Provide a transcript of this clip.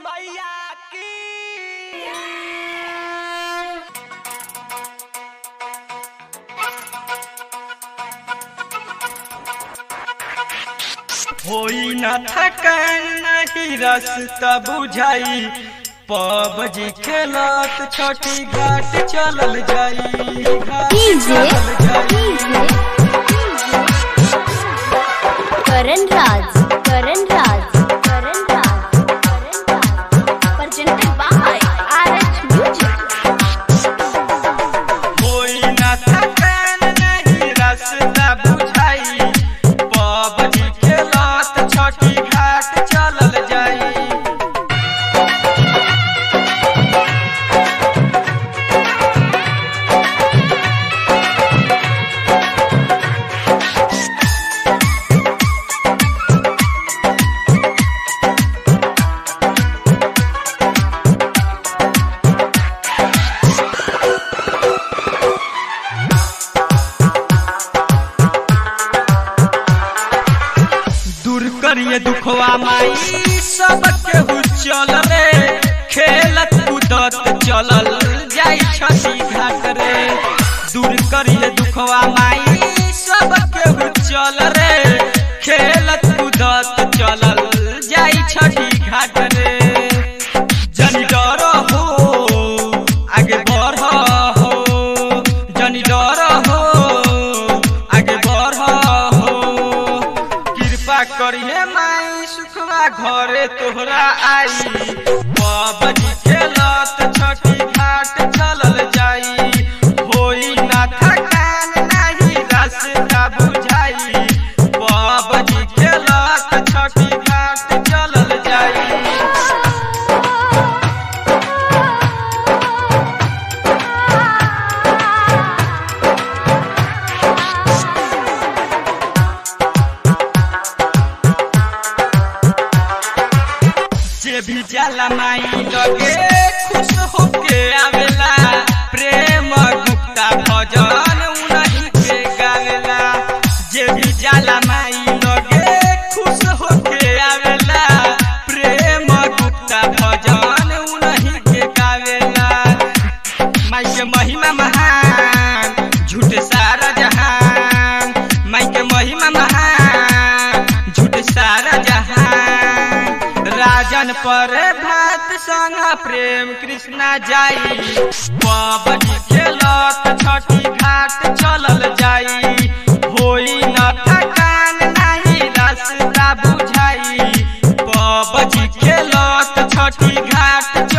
मैया की होई न थकन नहीं रास्ता बुझाई पबजी खेलत छठी घाट चलल जाई घाट डीजे चलल जाई। DJ Karan Raj Karan Raj Karan Raj Karan Raj presented by RH Music होई न थकन नहीं रास्ता बुझाई पबजी खेलत छठी घाट चलल जाई दूर करिए दुखवा माई सब केहू चल रे खेलत कूदत चलल जाई छठी घाट रे दूर करिए दुखवा माई सब केहू चल रे खेलत कूदत चलल जाई छठी घाट रे जनी डर हो आगे बढ़ हो जनी डर हो आगे बढ़ हो कृपा करिए माई सुखवा घरे तोहरा आई बाबजी खेलत छठी घाट चलल जाई होई ना थकान नाही रास्ता बुझाई बाबजी खेलत छठी घाट चलल जाई जे भी जाला माई लगे खुश होके आवेला प्रेम गुप्ता भजन उन्हीं के गावेला जे भी जाला माई लगे खुश होके आवेला प्रेम गुप्ता भजन उन्हीं के गावेला माई के महिमा महान झूठ सारा जहान माई के महिमा महान झूठ सारा जहान राजन पर भात संग प्रेम कृष्णा जाई बाबजी खेलत छठी घाट चलल जाई होई न थकान नाही रास्ता बुझाई बाबजी खेलत छठी घाट